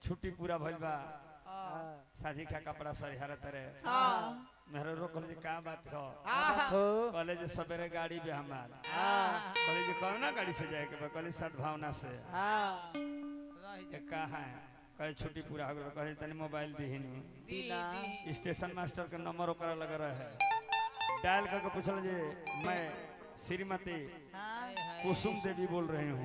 छुट्टी पूरा भइल बा हाँ साझी का कपड़ा सरिहार तरे हाँ मेरे रोकल जी का बात हो हो कॉलेज सवेरे गाड़ी भी हमार हाँ कॉलेज कौन ना गाड़ी से जाए के बा कॉलेज सद्भावना से हाँ ये कहाँ है कहे छुट्टी पूरा हो गई कहे तनी मोबाइल दीहिन दीना स्टेशन मास्टर के नंबर ओकरा लगा रहे डायल करके पूछल जे मैं श्रीमती हाँ कुसुम देवी बोल रही हूँ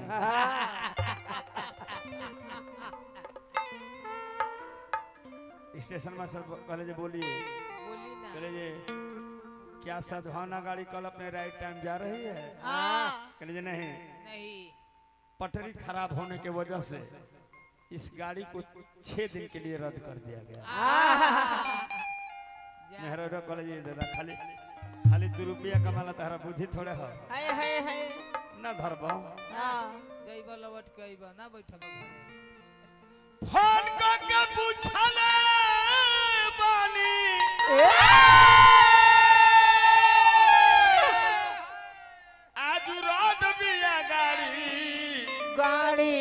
स्टेशन मास्टर कहले जे बोलिए बोली ना कहले जे क्या सद्भावना गाड़ी कल अपने राइट टाइम जा रही है हाँ कहले जे नहीं नहीं पटरी खराब होने के वजह से इस गाड़ी को छह दिन के लिए रद्द कर दिया गया जा मेहरा कहले जे दादा खाली खाली दू रुपया कमाला तारा बुद्धि थोड़े हो हाय हाय हाय ना धरबो हाँ जइब लवट के अइब ना बैठब घरे फोन करके पूछले बानी आज रात बिया गाड़ी गाड़ी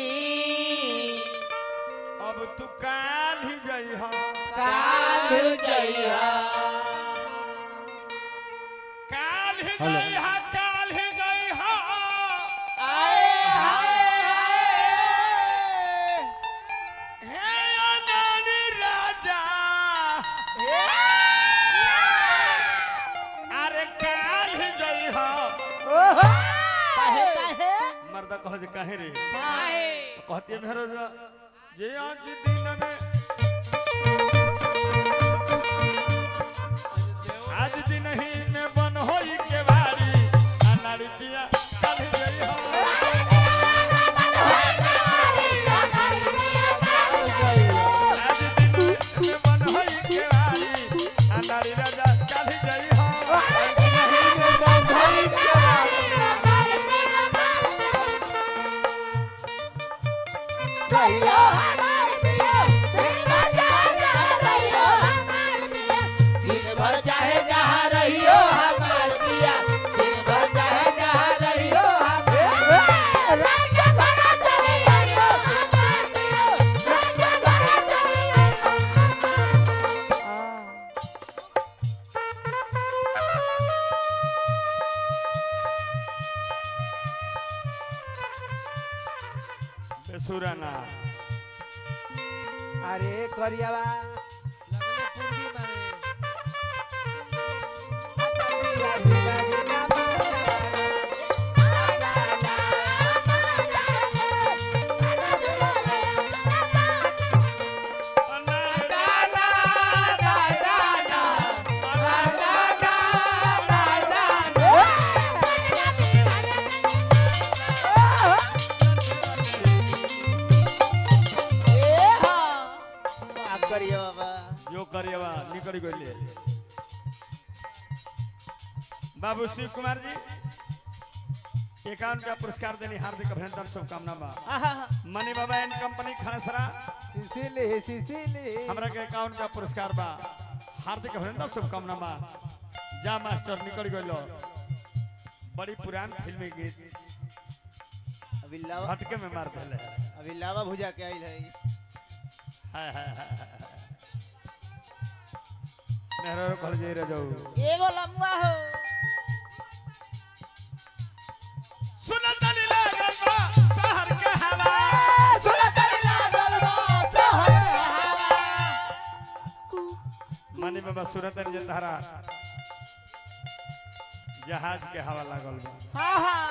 अब तू काल ही जई हो काल जइया काल ही हेलो। गई हा काल ही गई हा आए हाय हाय हे अनानी राजा अरे काल ही गई हा ओहो काहे काहे मर्दा कह जे काहे रे काहे कहती है मेहरो जा जे आज दिन में आज दिन ही में बन होई के बारी अनाड़ी पिया कल ही गई हो आज दिन में बन होई के बारी अनाड़ी राजा कल ही गई हो दिन भर चाहे जहाँ रहियो हमार पिया दिन भर चाहे जहाँ रहियो बेसुराना अरे करियावा लगले पूर्वी मारे करिया बाबा जो करिएवा निकल गइले बाबू शिव कुमार जी एकावन का पुरस्कार देनी हार्दिक अभिनंदन शुभकामना बा मनी बाबा एंड कंपनी खड़सरा सिसिली सिसिली हमरा के एकावन का पुरस्कार बा हार्दिक अभिनंदन शुभकामना बा जा मास्टर निकल गइलो बड़ी पुरान फिल्मी गीत अभी लावा झटके में मार देले अभी लावा भुजा के आइल है हाय हाय हाय हाय। मेहरा रो कॉलेज रे जाऊ एगो लम्बा हो सुनत नहीं लागल बा शहर के हवा मनी बाबा सुनत नहीं जे तारा जहाज के हवा लागल बा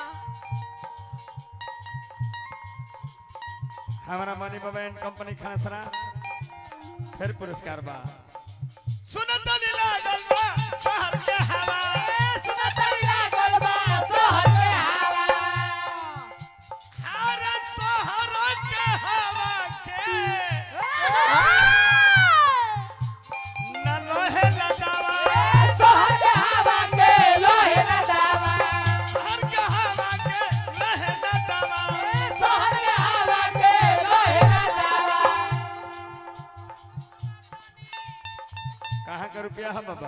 हमारा मनी बाबा एंड कंपनी खनसरा फिर पुरस्कार बा सुनत नहीं लागल बा शहर के हवा हर शहर के हवा के न लोहे लगावा शहर के हवा के लोहे न दवा कहाँ का रुपया है बाबा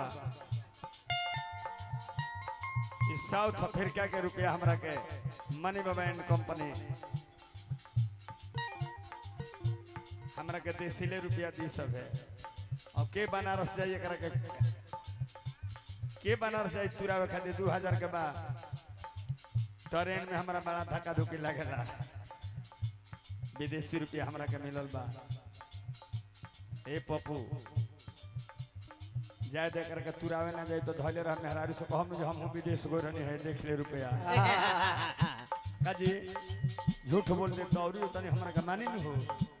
इस साउथ अफ्रीका के रुपया हमरा के मनी बाबा एंड कंपनी हमरा के देसीले रुपया दी सब है और के बनारस जाई एकरा के के बनारस जाई तुरावे खातिर दू हजार के बाद ट्रेन में हमरा बड़ा धक्का धुकी लगेला विदेशी रुपया हमरा के मिलल बा ए पप्पू जाए दे करके तुरावे ना जाए तो धैले रह मेहरारू से कहम जे हम विदेश गो रहनी है देख ले रुपया काजी झूठ बोल दे तो और तनी हमरा के मानी न हो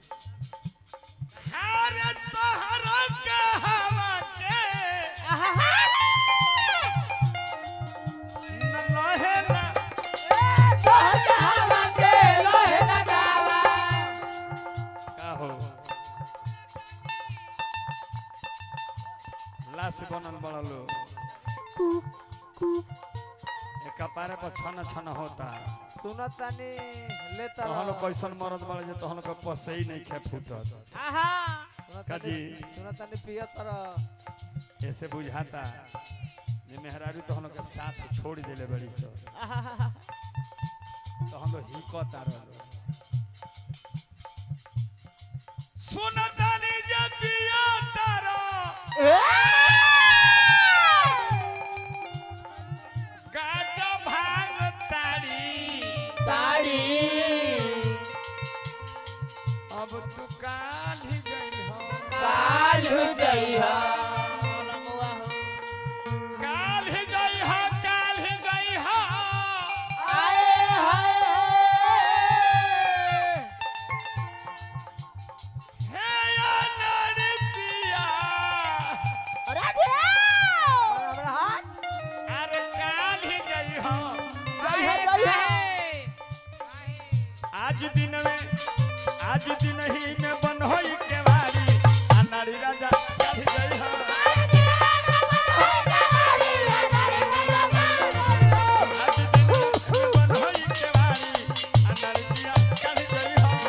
अरे सहारा के हवा के न लहे ना का हो लाश बनल बड़ा लो एक कपारे पर छन छन होता सुनतानी लेता तहन कैसन मरद बड़े जे तहन के पसे ही नहीं खे फूटत काजी। सुनतानी पियत रह ऐसे बुझाता जे मेहरारू तहन के साथ छोड़ देले बड़ी सब तहन तो हिकता रहलो सुनतानी जे पिया तारा काटा भांग ताड़ी अब तू काल ही गई हो काल ही गई हो काल ही गई हो हे या नरतिया हमरा हाथ अरे काल ही गई हो आज दिन में आज दिन ही में बन होई केवाड़ी अनाड़ी राजा काल ही गई हो आज दिन में बन होई केवाड़ी अनाड़ी पिया काल ही गई हो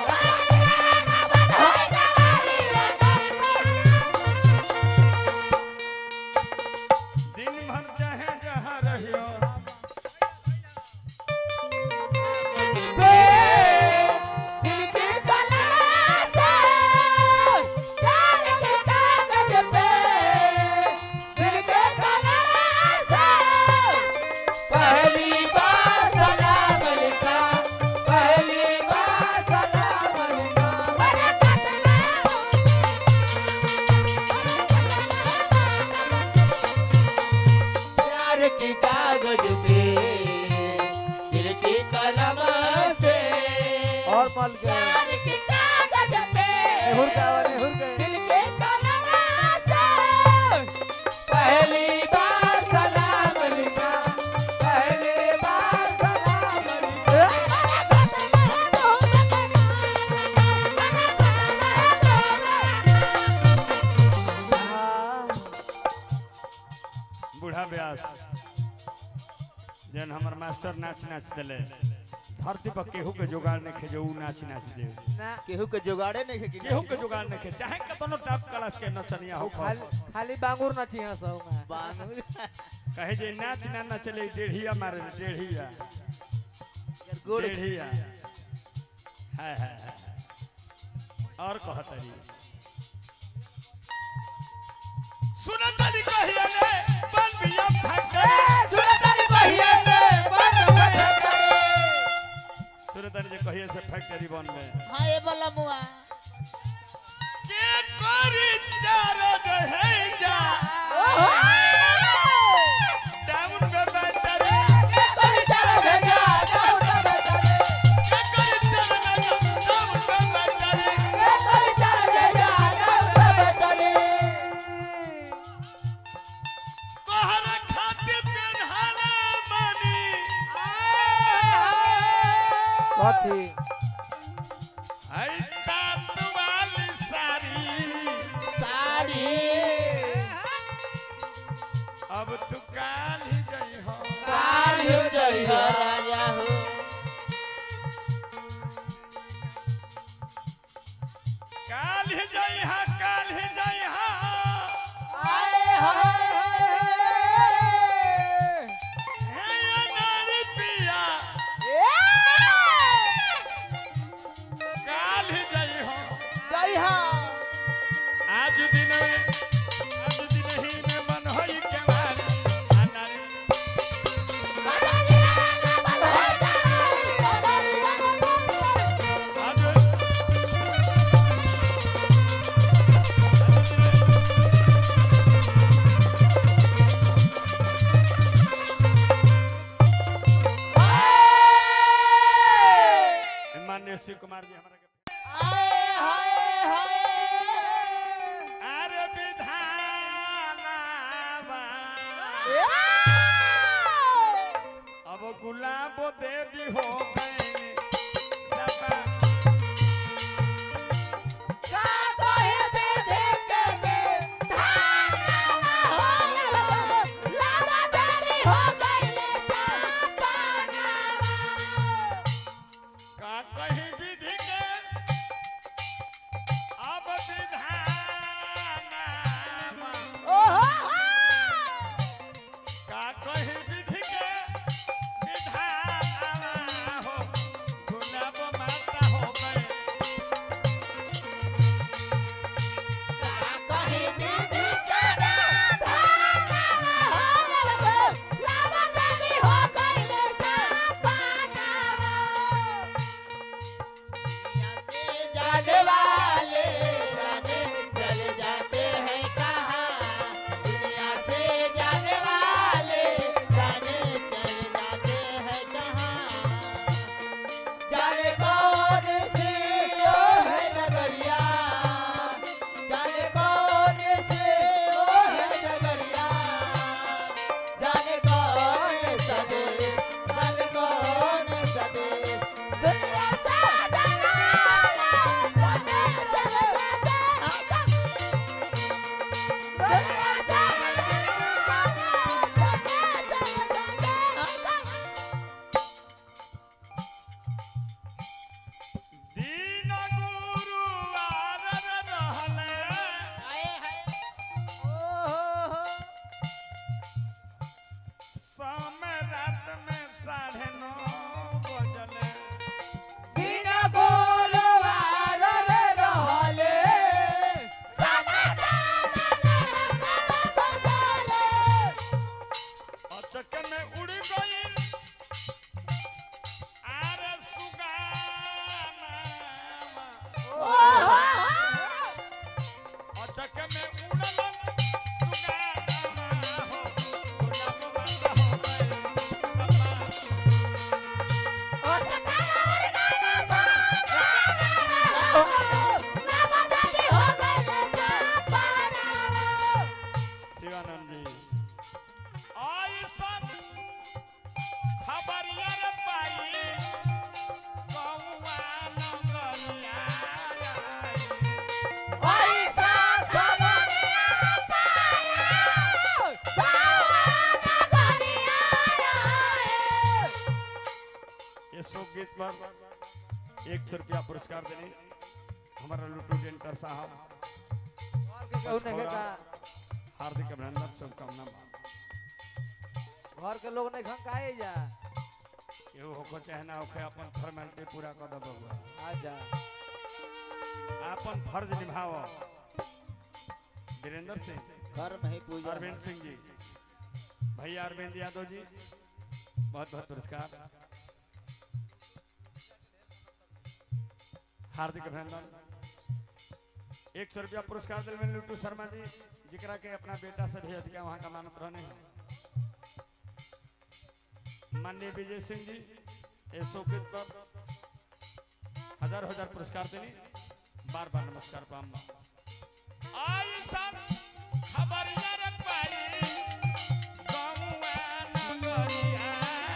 दिन भर चाहे जहाँ रहियो पहली बार सलाम लिखा पहली बार सलाम लिखा प्यार की कागज पे दिल की कलम से और मल गए हुर का वाले हुर गए पहली बार सलाम लिखा पहली बार सलाम लिखा बूढ़ा व्यास जन हमर मास्टर नाच नाच दिले धरती पर केहू के जुगाड़ नहीं खे जो ऊ नाच नाच दे ना केहू के जुगाड़े नहीं है केहू के जुगाड़ नहीं खे चाहे कतनो टॉप क्लास के नचनिया हो खाली खस खाली बांगुर ना छिया सब में बांगुर कहे जे नाच ना नचले डेढ़िया मारे डेढ़िया गोड़ डेढ़िया हाय हाय हाय और कहतरी सुनतनी कहिया ने बन बिया फटरे सुनतारी बहिया ने बन बैठे सुनतनी जे कहिया से फैक्ट्री बन में हाँ ये बोला मुआ के करी चारो है जा डाउन में बैठरे के करी चारो ना डाउन में बैठरे तोहरा खातिर पेन्हाला मनी कथी आई तात वाली साड़ी अब तू काल ही गई हो राजा हो काल ही गई हा काल ही गई हा हे ये नारी पिया काल ही गई हो जइहा आज दिन में आज दिन ही में मन होई के मारी अनारी आज माननीय शिव कुमार जी हमारा अरे विधानावा अब गुलाब देवी हो गए सपा का कहीं विधि के अब विधानावा का कहीं विधि के विधानावा हो गुलाब माता हो गए जाने वाले जाने चले जाते हैं कहाँ दुनिया से जाने वाले जाने चले जाते हैं कहाँ जाने कौन सी ओ है नगरिया जाने कौन सी ओ है नगरिया जाने कौन सा देश जाने कौन सा देश दुनिया से जाने वाले जाने चले जाते हैं कहाँ दुनिया से जाने वाले जाने चले जाते हैं कहाँ दीन गुरु आर रहले समय रात में साढ़े नौ बजले बिना गोलवार रे रहले अचक में उड़ गई आर सुगाना अचक में उड़ल सुगाना हो गुलाब माता हो गए शिवानंद जी ऐसन खबरिया रे पाई कौआ नगरिया ये शोक गीत पर एक सौ रुपया पुरस्कार देने हमारा लुटू डेंटर साहब कहू नहीं का हार्दिक अभिनंदन शुभकामना घर के लोग नहीं खन काहे जा केहू होको चाहे ना होके अपन फॉर्मेलिटी पूरा कर दब बउआ आजा अपन फर्ज निभाओ वीरेंद्र सिंह घर में ही पूजा अरविंद सिंह जी भैया अरविंद यादव जी बहुत बहुत पुरस्कार हार्दिक अभिनंदन एक सौ रुपया पुरस्कार दिल में लुटू शर्मा जी जिकरा के अपना बेटा से भी अधिक वहाँ का मानत रहने हैं माननीय विजय सिंह जी ये शोकित पर हजार हजार पुरस्कार देनी बार बार नमस्कार पाम आइसन खबरिया रे पाई गौआ नगरिया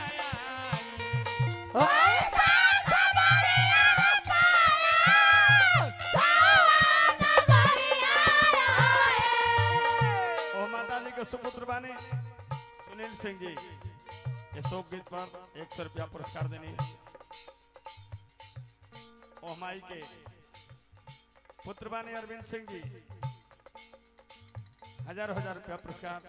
ओ माता जी के सुपुत्र बाने सुनील सिंह जी ये शोक गीत पर एक सौ रुपया पुरस्कार देने ओ माई के पुत्र बाने अरविंद सिंह जी हजार हजार रुपया पुरस्कार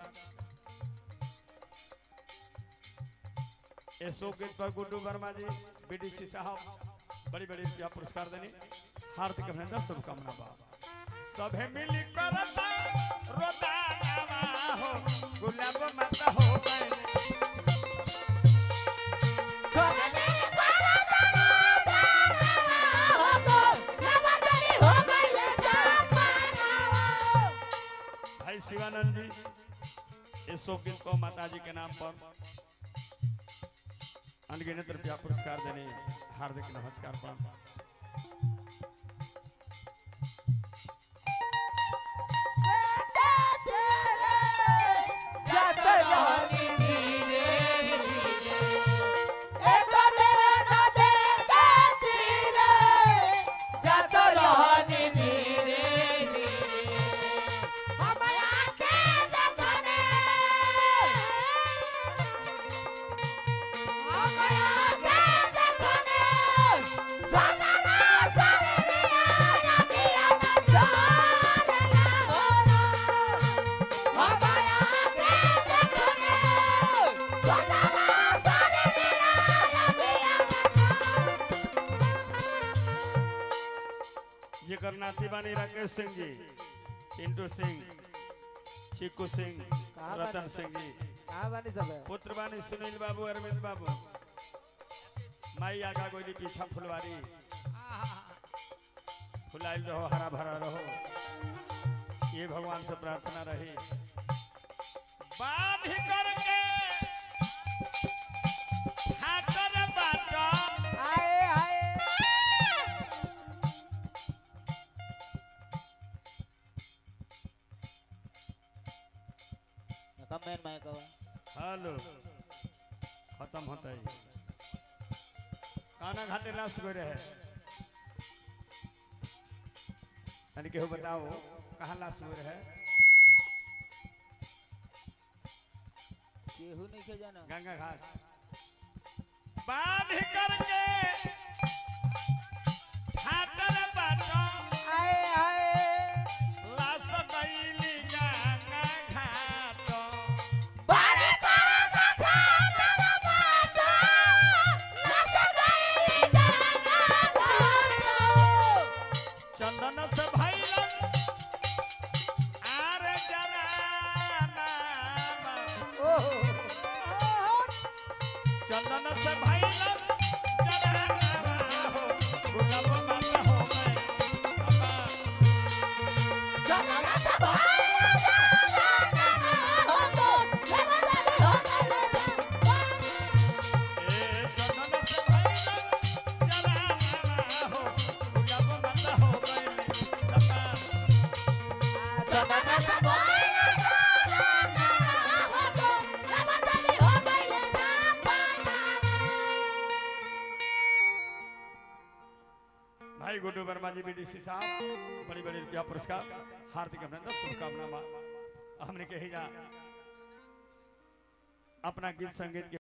ये शोक गीत पर गुड्डू वर्मा जी बीडीसी साहब बड़ी बड़ी रुपया पुरस्कार देने हार्दिक अभिनंदन शुभकामना बा सभे मिली करता रोदानावा हो गुलाब माता हो गए भाई शिवानंद जी इस शौकीन को माता जी के नाम पर अनगिनत रुपया पुरस्कार देने हार्दिक नमस्कार प्रणाम जेकर नाती बानी राकेश सिंह जी पिंटू सिंह चिक्कू सिंह कहाँ रतन बानी? सिंह जी कहाँ बानी सब है पुत्र बानी सुनील बाबू अरविंद बाबू माई आगा गोली पीछा फुलवारी फुलाइल रहो हरा भरा रहो ये भगवान से प्रार्थना रही बांध करके हाथर बाटा आए आए कमेंट में कहो हेलो खत्म होता है काना घाटे लाश गए रहे यानी केहू बताओ कहाँ लाश हुए रहे केहू नहीं के जाना गंगा घाट बांध करके हाथर बाटा आए आए लाश गईली गंगा घाट चंदन से भैलन आर जराना ओहो चंदन से भैलन जराना हो गुलाब माता हो गए अम्मा, ए चंदन से भैलन जराना हो गुलाब माता हो गए अम्मा, भाई गुड्डू वर्मा जी बीडीसी साहब बड़ी बड़ी रुपया पुरस्कार हार्दिक अभिनंदन शुभकामना हमने कही जा अपना गीत संगीत के